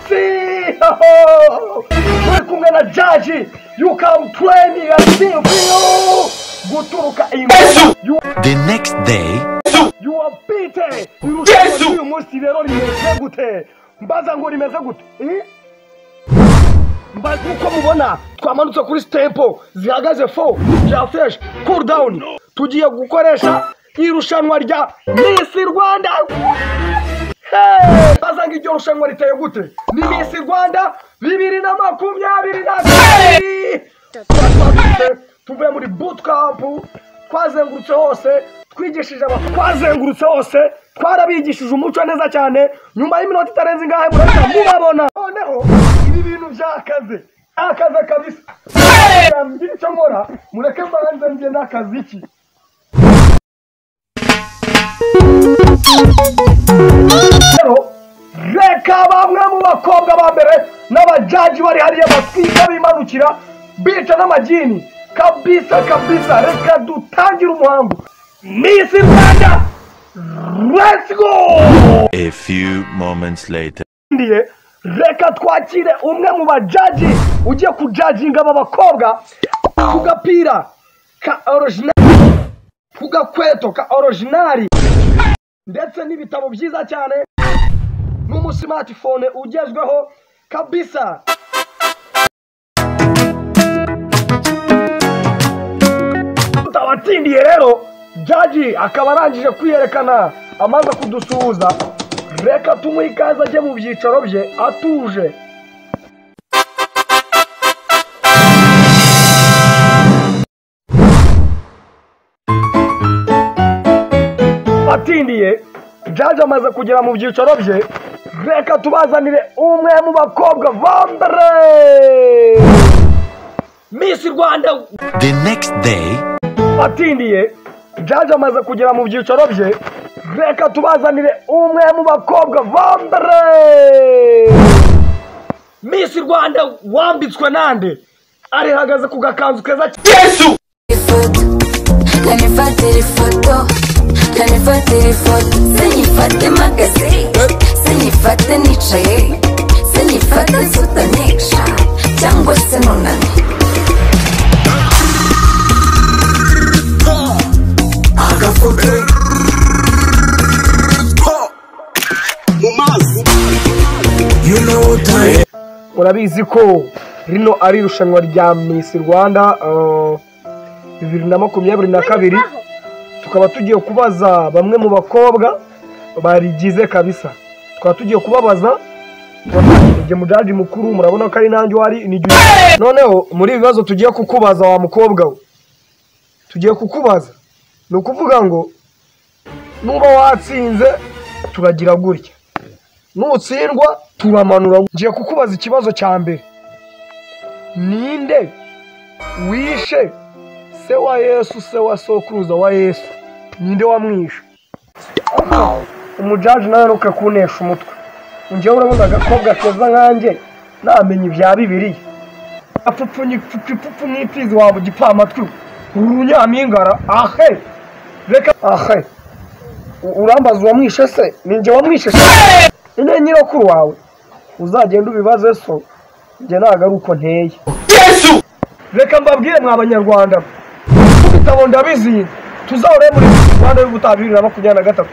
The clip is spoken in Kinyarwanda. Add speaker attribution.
Speaker 1: sexy! Ho, ho! kumwe na jaji you can play me a silvio guturuka
Speaker 2: Yesu!
Speaker 1: you,
Speaker 3: The next day,
Speaker 1: you are beaten irushanwa
Speaker 2: Yesu!
Speaker 1: ry'uyu munsi rero rimeze gute mbaza ngo rimeze gute eh? mbaza uko mubona twamanutse kuri sitepo zihagaze fo bya feshi cool down tugiye gukoresha irushanwa rya Miss Rwanda Hey! mbaza ngo iryo rushanwa riteye gute ni Miss Rwanda bibiri na makumyabiri na kabiri Tuba twazindutse tuvuye muri bootcamp twazengurutse hose twigishije aba twazengurutse hose twarabigishije umuco neza cyane nyuma y'iminota itarenze ingahe murahita mubabona noneho ibi bintu byakaze akaze kabisa yambwira icyo nkora mureke mbanze njye n'akazi iki rero reka bamwe mu bakobwa ba mbere n'abajaji bari hariya batwika bimanukira bica n'amagini kabisa kabisa reka dutangire umuhango Miss Rwanda let's go
Speaker 3: a few moments later.
Speaker 1: ndiye reka twakire umwe mu bajaji ugiye kujajinga aba bakobwa ku gapira ka orojinari ku gakweto ka orojinari ndetse n'ibitabo byiza cyane n'umusimatifone ugezweho kabisa tutabatsindiye rero jaji akaba arangije kwiyerekana amaze kudusuhuza reka tumuhe ikaze ajye mu byicaro bye atuje atindiye jaji amaze kugera mu byicaro bye reka tubazanire umwe mu bakobwa bambere misi rwanda
Speaker 3: The next day,
Speaker 1: atindiye jaji amaze kugera mu byicaro bye reka tubazanire umwe mu bakobwa bambere misi rwanda wambitswe nande arihagaze ku gakanzu keza cyane
Speaker 2: Yesu!
Speaker 4: ifoto kanifatira ifoto kanifatira ifoto sinyifate mpagaze sinyifate nicaye sinyifate nsutanyica cyangwa se nunamye
Speaker 1: murabizi ko rino ari irushanwa rya misi rwanda ah, bibiri na makumyabiri na kabiri tukaba tugiye kubaza bamwe mu bakobwa barigize kabisa tukaba tugiye kubabaza igihe mujaji mukuru murabona ko ari nanjye wari ni igihe noneho muri ibi bibazo tugiye kukubaza wa mukobwa we tugiye kukubaza ni ukuvuga ngo nuba watsinze turagira gutya nutsindwa turamanura ngiye kukubaza ikibazo cya mbere ninde wishe se wa yesu se wa sokuruza wa yesu ninde wamwishe umujaji nawe ntukakunesha umutwe ngewe urabona agakobwa keza nkanjye namenya ibya bibiriya apfupfu n'ipfizi waba igipamatwi urunyampingara ahe reka ahe U- urambaza uwamwishe se ni njye wamwishe se nyine nyirokuru wawe uzagenda ubibaze so njye ntabwo ari uko nteye
Speaker 2: Yesu!
Speaker 1: reka mbabwire mwa banyarwanda ibitabo ndabizi tuzahore muri rwanda y'ubutabiri na makumyabiri na gatatu